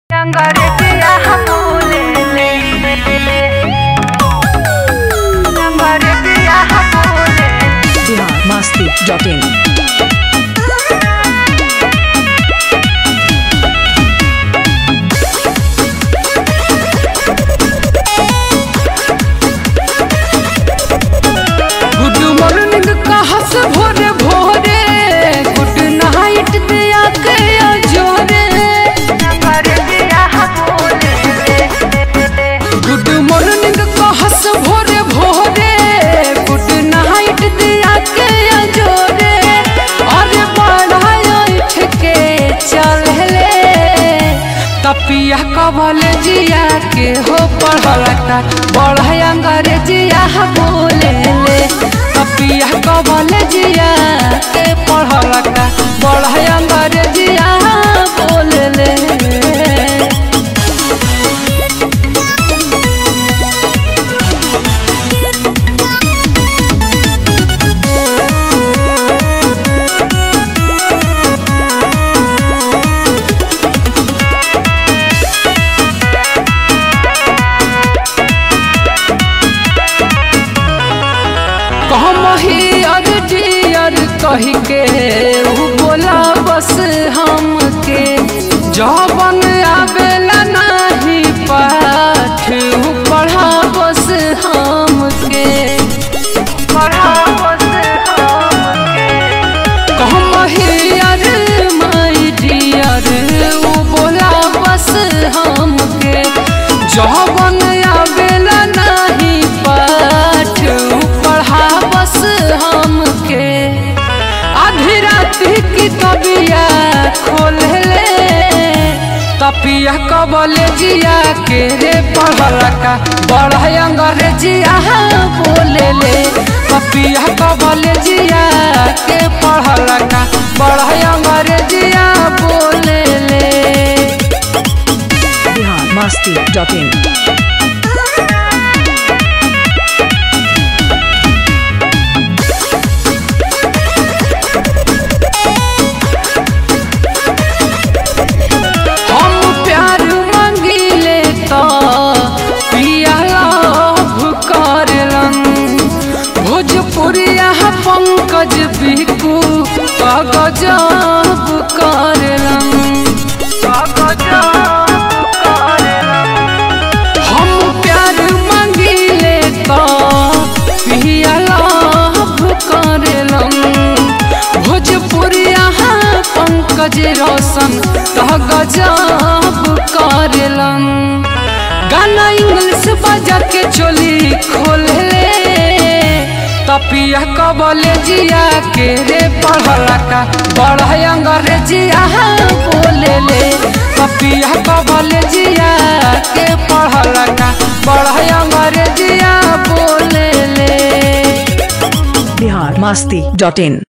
Sangaretia hamulele Sangaretia hamulele biharmasti.in good morning कहा से भोरे भोरे गुड नाइट दिया के जोरे Sangaretia hamulele गुड मॉर्निंग कहा से भोरे भोरे गुड नाइट दिया के जोरे अरे बड़ा उठ के चले तपिया कबल जिया के हो पढ़लता बड़ा अंग्रेजिया बोले ले तपिया कबल जिया के पढ़लता बड़ा अंग्रेजिया बोले ले कहमही अर डियर कही के उ बोला बस हमके जबन आवेला नाही पाठ उ पढ़ा बस हमके Parhavas hamke कहमही अर माई डियर उ बोला बस हमके जबन आवेला नाही पाठ उ पढ़ा बस हमके आधी रात की कबिया खोल ले तपिया कबले जिया के रे पढ़ला का बड़ा अंग्रेजिया बोले ले तपिया कबले जिया के पढ़ला का बड़ा अंग्रेजिया बोले ले biharmasti.in हम प्यार मंगिले तो पिया लाभ करलन भोजपुरिया पंकज बिकू गजब करलन हम प्यार मंगिले तो पिया लाभ करलन भोजपुरिया पंकज रोशन तह गजब करलन गाना इंग्लिश बजा के चोली खोल ले तपिया कबले जिया के रे पढ़ला का बड़ा अंग्रेजिया बोले ले तपिया कबले जिया के पढ़ला का बड़ा अंग्रेजिया बोले ले biharmasti.in